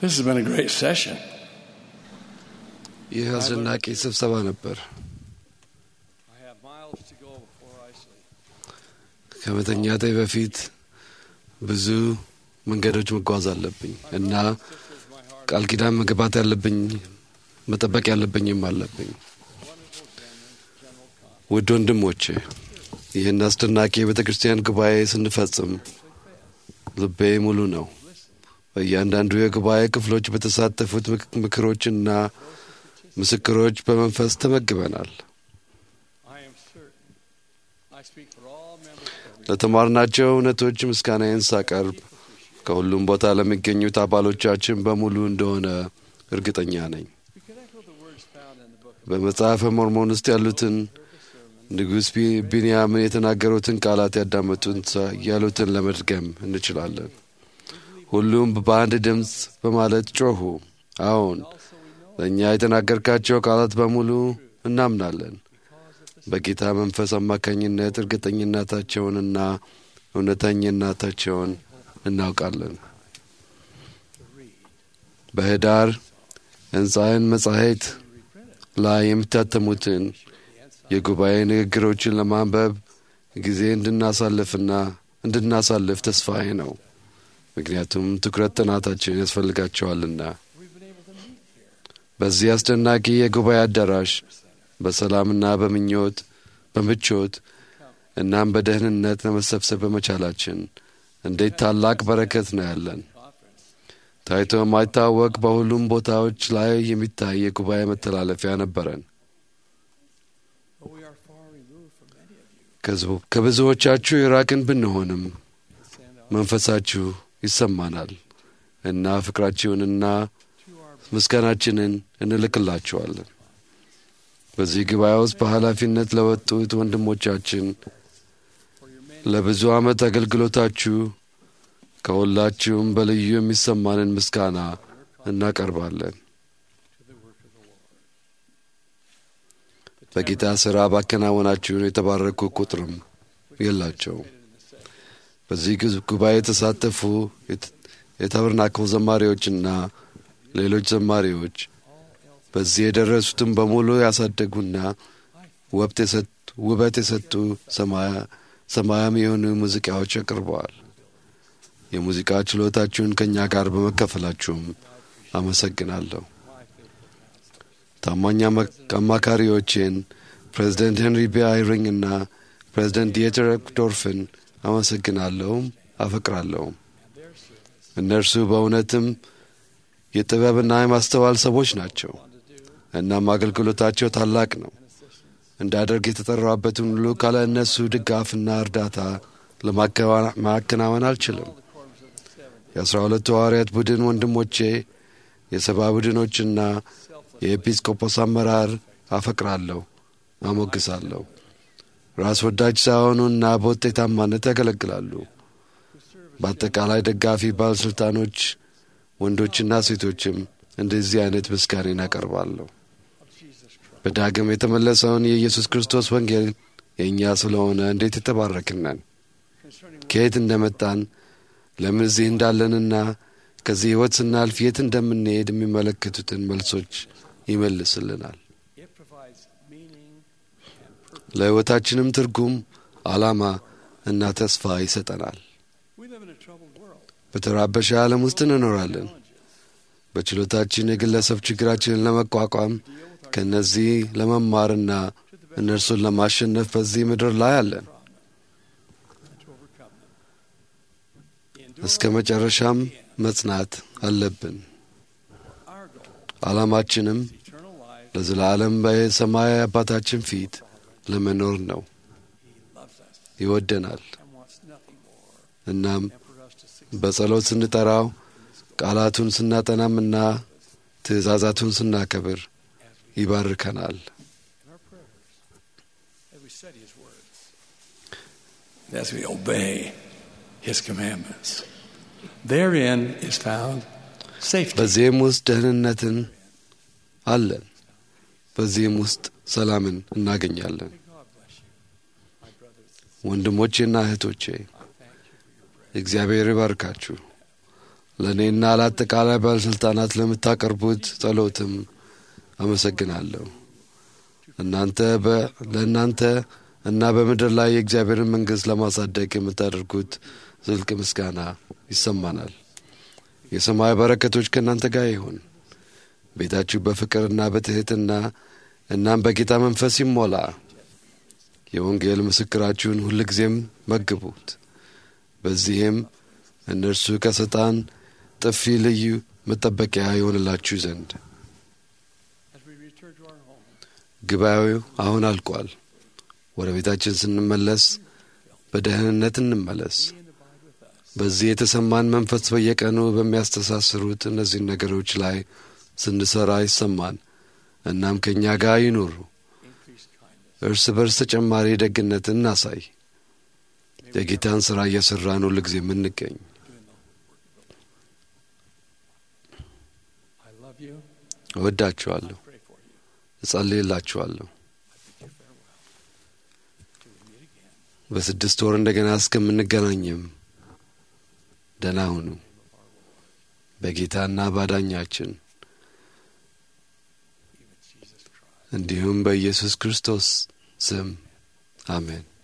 This has been a great session. ይህ አስደናቂ ስብሰባ ነበር። I have miles to go before I sleep. ከመተኛቴ በፊት ብዙ መንገዶች መጓዝ አለብኝ እና ቃል ኪዳን መግባት ያለብኝ መጠበቅ ያለብኝም አለብኝ። ውድ ወንድሞቼ ይህን አስደናቂ የቤተ ክርስቲያን ጉባኤ ስንፈጽም ልቤ ሙሉ ነው። በእያንዳንዱ የጉባኤ ክፍሎች በተሳተፉት ምክ- ምክሮችና ምስክሮች በመንፈስ ተመግበናል። I am certain I speak for all members of ለተማርናቸው እውነቶች ምስጋናዬን ሳቀርብ ከሁሉም ቦታ ለሚገኙት አባሎቻችን በሙሉ እንደሆነ እርግጠኛ ነኝ። We can echo the words found in the book of በመጽሐፈ ሞርሞን ውስጥ ያሉትን ንጉሥ ቢ- ቢንያምን የተናገሩትን ቃላት ያዳመጡን ሰ- ያሉትን ለመድገም እንችላለን። ሁሉም በአንድ ድምፅ በማለት ጮኹ፣ አዎን ለእኛ የተናገርካቸው ቃላት በሙሉ እናምናለን። በጌታ መንፈስ አማካኝነት እርግጠኝነታቸውንና እውነተኝነታቸውን እናውቃለን። በህዳር ሕንፃይን መጻሕፍት ላይ የሚታተሙትን የጉባኤ ንግግሮችን ለማንበብ ጊዜ እንድናሳልፍና እንድናሳልፍ ተስፋዬ ነው። ምክንያቱም ትኩረት ጥናታችን ያስፈልጋቸዋልና። በዚህ አስደናቂ የጉባኤ አዳራሽ በሰላምና በምኞት በምቾት እናም በደህንነት ለመሰብሰብ በመቻላችን እንዴት ታላቅ በረከት ነው ያለን። ታይቶ የማይታወቅ በሁሉም ቦታዎች ላይ የሚታይ የጉባኤ መተላለፊያ ነበረን። Though we are far removed from many of you, ከህዝቡ- ከብዙዎቻችሁ የራቅን ብንሆንም መንፈሳችሁ ይሰማናል እና ፍቅራችሁንና ምስጋናችንን እንልክላችኋለን። በዚህ ጉባኤ ውስጥ በኃላፊነት ለወጡት ወንድሞቻችን ለብዙ ዓመት አገልግሎታችሁ ከሁላችሁም በልዩ የሚሰማንን ምስጋና እናቀርባለን። በጌታ ሥራ ባከናወናችሁን የተባረኩ ቁጥርም የላቸውም። በዚህ ግዝ- ጉባኤ የተሳተፉ የት- የታበርናክል ዘማሪዎችና ሌሎች ዘማሪዎች በዚህ የደረሱትን በሙሉ ያሳደጉና ወብት የሰጡ- ውበት የሰጡ ሰማያ- ሰማያዊ የሆኑ ሙዚቃዎች አቅርበዋል። የሙዚቃ ችሎታችሁን ከእኛ ጋር በመከፈላችሁም አመሰግናለሁ። ታማኝ አማ- አማካሪዎቼን ፕሬዚደንት ሄንሪ ቢ አይሪንግ እና ፕሬዚደንት ዲየተር ዶርፍን አመሰግናለሁም አፈቅራለሁም። እነርሱ በእውነትም የጥበብና የማስተዋል ሰዎች ናቸው። እናም አገልግሎታቸው ታላቅ ነው። እንዳደርግ የተጠራበትን ሁሉ ካለ እነሱ ድጋፍና እርዳታ ለማከናወን አልችልም። የአስራ ሁለቱ ሐዋርያት ቡድን ወንድሞቼ፣ የሰባ ቡድኖችና የኤጲስቆጶስ አመራር አፈቅራለሁ፣ አሞግሳለሁ። ራስ ወዳጅ ሳይሆኑና በውጤታማነት ያገለግላሉ። በአጠቃላይ ደጋፊ ባለሥልጣኖች ወንዶችና ሴቶችም እንደዚህ አይነት ምስጋኔን አቀርባለሁ። በዳግም የተመለሰውን የኢየሱስ ክርስቶስ ወንጌል የእኛ ስለሆነ እንዴት የተባረክን ነን። ከየት እንደመጣን ለምን እዚህ እንዳለንና ከዚህ ሕይወት ስናልፍ የት እንደምንሄድ የሚመለከቱትን መልሶች ይመልስልናል። it provides meaning ለሕይወታችንም ትርጉም፣ ዓላማ እና ተስፋ ይሰጠናል። We live in a troubled world. በተራበሸ ዓለም ውስጥ እንኖራለን። በችሎታችን የግለሰብ ችግራችንን ለመቋቋም ከእነዚህ ለመማርና እነርሱን ለማሸነፍ በዚህ ምድር ላይ አለን። to overcome them. እስከ መጨረሻም መጽናት አለብን። Our goal ዓላማችንም is eternal life. ለዘላለም በሰማይ አባታችን ፊት ለመኖር ነው። He loves us ይወደናል። and wants nothing more እናም than for us to succeed. በጸሎት ስንጠራው ቃላቱን ስናጠናምና ትእዛዛቱን ስናከብር ይባርከናል። in our prayers as we study His words, and as we obey His commandments. Therein is found safety. በዚህም ውስጥ ደህንነትን አለን። በዚህም ውስጥ ሰላምን እናገኛለን። May God bless you, my brothers and sisters. ወንድሞቼና እህቶቼ I thank you for your prayer. እግዚአብሔር ይባርካችሁ። ለእኔና ለአጠቃላይ ባለሥልጣናት ለምታቀርቡት ጸሎትም አመሰግናለሁ። እናንተ ለእናንተ እና በምድር ላይ የእግዚአብሔርን መንግሥት ለማሳደግ የምታደርጉት ዝልቅ ምስጋና ይሰማናል። የሰማይ በረከቶች ከእናንተ ጋር ይሁን። ቤታችሁ በፍቅርና በትሕትና እናም በጌታ መንፈስ ይሞላ። የወንጌል ምስክራችሁን ሁልጊዜም መግቡት። በዚህም እነርሱ ከሰይጣን ጥፊ ልዩ መጠበቂያ ይሆንላችሁ ዘንድ ጉባኤው አሁን አልቋል። ወደ ቤታችን ስንመለስ በደህንነት እንመለስ። በዚህ የተሰማን መንፈስ በየቀኑ በሚያስተሳስሩት እነዚህን ነገሮች ላይ ስንሰራ ይሰማን። እናም ከእኛ ጋር ይኑሩ። እርስ በርስ ተጨማሪ ደግነት እናሳይ። የጌታን ሥራ እየሠራን ሁል ጊዜ የምንገኝ እወዳችኋለሁ፣ እጸልይላችኋለሁ። በስድስት ወር እንደገና እስከምንገናኝም ደህና ሁኑ። በጌታና ባዳኛችን እንዲሁም በኢየሱስ ክርስቶስ ስም አሜን።